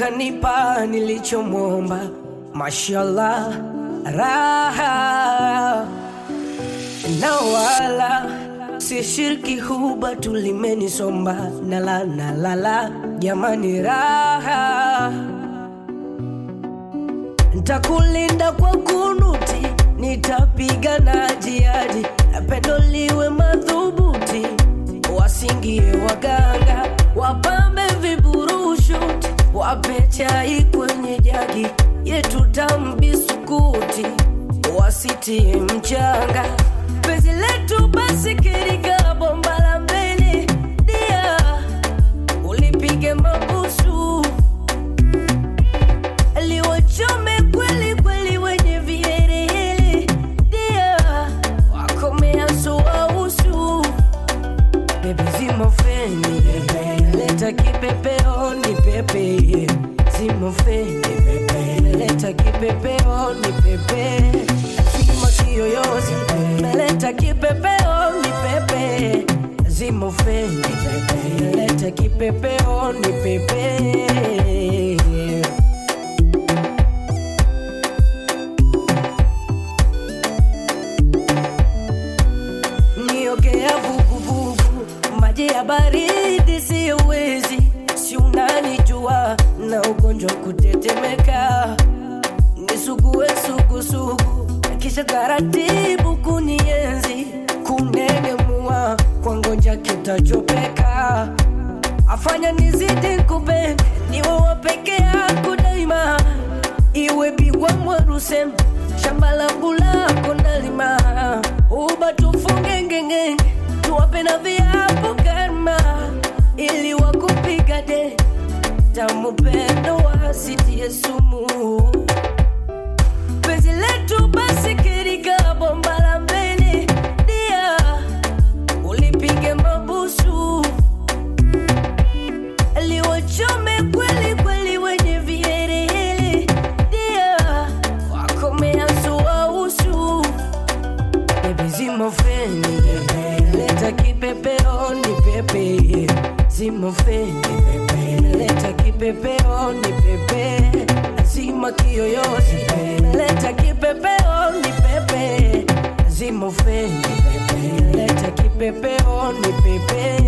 kanipa nilichomwomba, mashallah, raha na wala si shirki huba tulimenisomba nala nalala jamani raha ntakulinda kwa kunuti nitapiga na jihadi pendo liwe madhubuti wasingie waganga wapambe viburushuti wape chai kwenye jagi yetu tambisukuti wasitie mchanga penzi letu basi kirika bomba la mbele dia ulipige mabusu liwachome kweli kweli wenye vielehele dia wakomea soausu bebi zimofeni leta kipepeo ni pepe zimofeni leta kipepeo ni pepe zima kiyoyozi leta kipepeo ni pepe zimofeni leta kipepeo ni pepe niogea vuguvugu, maji ya baridi siyowezi, si unanijua na ugonjwa kutetemeka, nisugue sugusugu, kisha taratibu kunienzi, kunengemua kwa ngonja kitachopeka, afanya nizidi kupenda, niwe wa peke yako daima, iwe bigwa mwarusem shamba langu lako nalima, uba tufunge ngenge, tuwape na viapo karma, ili wakupiga de tamu pendo wasitie sumu penzi letu basi kirika bomba la mbele dia ulipige mabusu liwachome kweli kweli wenye vielehele dia wakomea suausu bebi zimofeni leta kipepeo ni pepe zimofeni leta kipepeo ni pepe zima kiyoyozi leta kipepeo ni pepe zimofeni leta kipepeo ni pepe